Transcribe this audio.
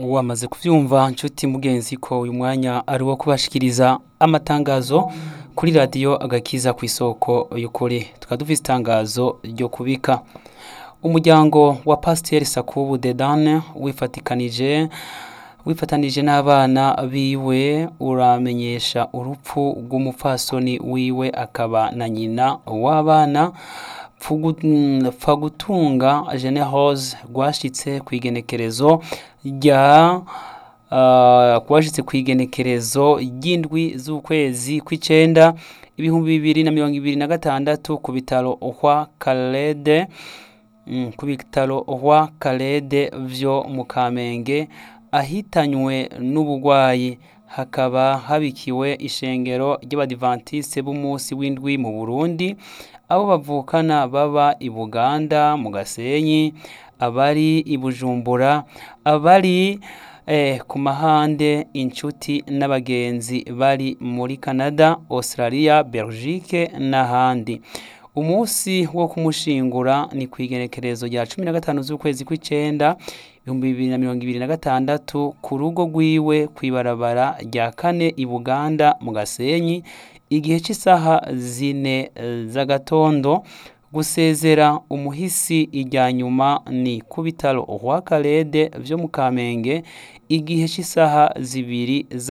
wamaze kuvyumva nshuti mugenzi ko uyu mwanya ari wo kubashikiriza amatangazo kuri radiyo agakiza ku isoko y'ukuri tukaba dufise itangazo ryo kubika umuryango wa pasiteri sakubu dedane wifatikanije wifatanije n'abana biwe uramenyesha urupfu rw'umupfasoni wiwe akaba na nyina w'abana Pfagutunga Generose rwashitse ku igenekerezo rya rwashitse ku igenekerezo ry'indwi z'ukwezi kw'icenda ibihumbi bibiri na mirongo ibiri na gatandatu ku bitaro hwa Kalede ku bitaro hwa Kalede vyo mu Kamenge ahitanywe n'ubugwayi hakaba habikiwe ishengero ry'abadivantiste b'umunsi w'indwi mu Burundi abo bavukana baba i Buganda mu Gasenyi abari i Bujumbura abari ku mahande inshuti n'abagenzi bari muri Canada Australia Belgique n'ahandi umunsi wo kumushingura ni ku igenekerezo rya cumi na gatanu z'ukwezi kw'icenda ibihumbi bibiri na mirongo ibiri na gatandatu ku rugo rwiwe kw'ibarabara rya kane i Buganda mu Gasenyi igihe cy'isaha zine z'agatondo gusezera umuhisi irya nyuma ni ku bitaro hwa Kalede vyo mu Kamenge igihe cy'isaha zibiri